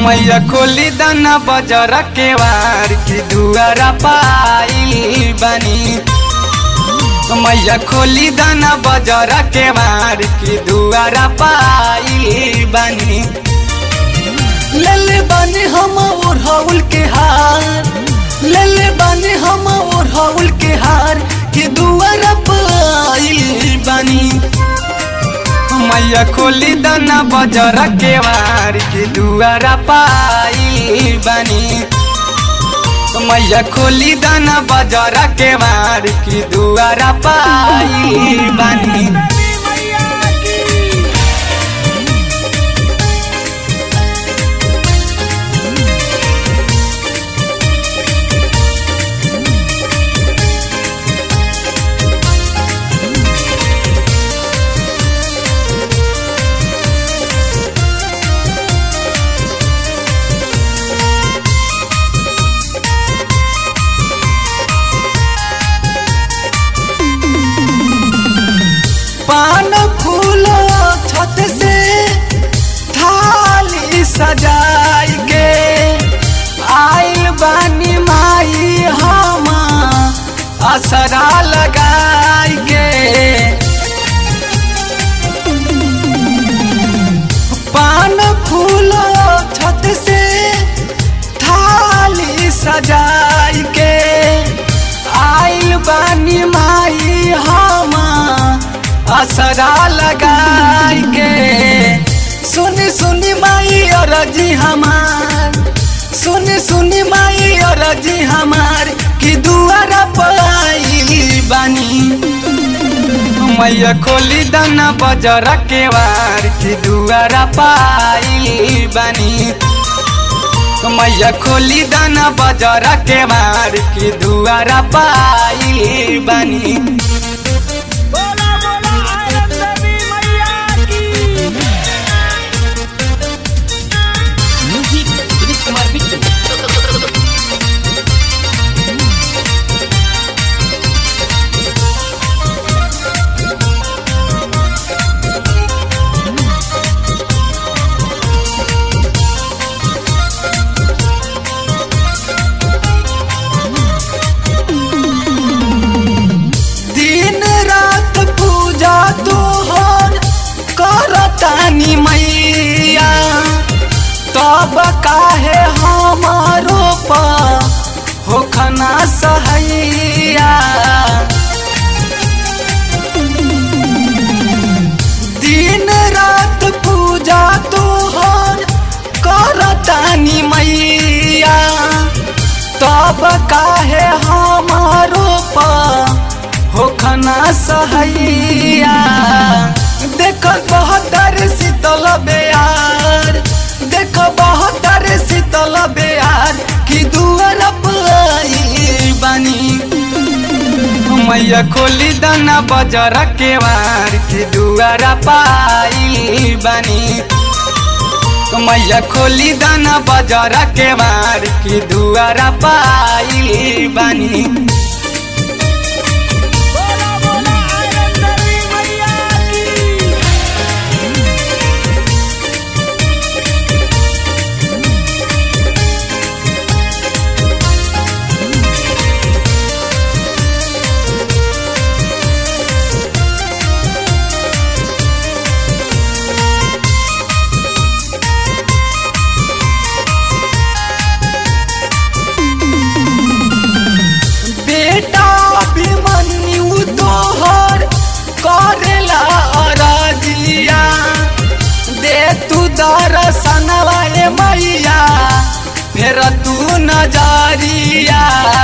मैया खोली दाना बजर के वार की दुआरा पाइल बनी मैया खोली दाना बजर के वार की दुआरा पाइल बनी लेले बानी हम ओढ़ाउल के हार लेले बानी हम ओढ़ाउल के हार के दुआरा पाइल बानी मैया खोली दाना बजर के वार की दुआरा पाइल बनी मैया खोली दाना बजर के वार की दुआरा पाइल बनी पान फूलो छत से थाली सजाई के आइल बानी माई हम असरा लगाई के पान फूलो छत से थाली सजाई के आइल बानी माई हम असरा लगाई के सुनी सुनी माई अरजी हमार सुनी सुनी माई अरजी हमार कि दुआरा पाई बानी मैया खोली दाना बजर के वार की दुआरा पाइल बनी मैया खोली दाना बजर के वार की दुआरा पाइल बनी बोला बोला आयत देवी मैया की म्यूजिक विनीत कुमार बिट्टू दिन रात पूजा तोहर करतानी मैया तब काहे हमारो पा होखना सहैया दिन रात पूजा तोहर करतानी मैया तब काहे हमारो पा होखना सहैया देख बहत्तर शीतल बेयार देख बहत्तर शीतल बेयार कि दुआर पाई बानी मैया खोली दाना बजर के वार की दुआरा पाइल बनी मैया खोली दाना बजर के वार की दुआरा पाइल बनी बोला बोला आयत देवी मैया की बेटा अभिमन्यु तोहर करेला अरजिया दे तू दर्शनवा ए मैया फेर तू नजरिया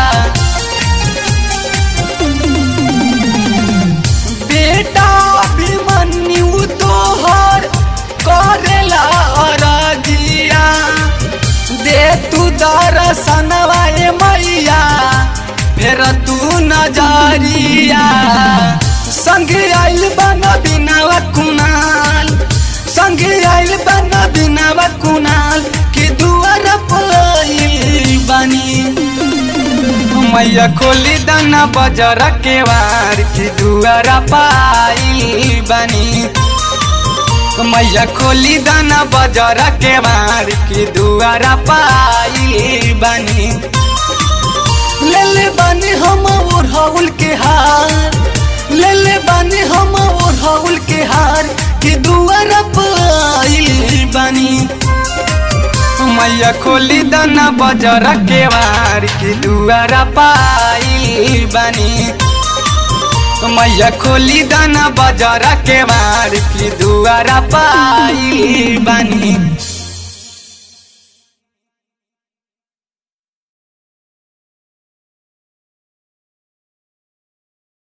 बेटा अभिमन्यु तोहर करेला अरजिया दे तू दर्शनवा ए मैया फेर तू नजरिया संग आइल बन बिनावा कुनाल संग आइल बन बिनावा कुनाल कि दुआर पाइल बानी मैया खोली दाना बजर के वार की दुआरा पाइल बनी मैया खोली दाना बजर के मार की दुआरा पाई बानी ले ले बानी हम ओढ़ाउल के हार ले ले बानी हम ओढ़ाउल के हार कि दुआरा पाइल बानी मैया खोली दाना बजर के मार की दुआरा पाई बानी मैया खोली दाना बजर के मार की दुआरा पाई बानी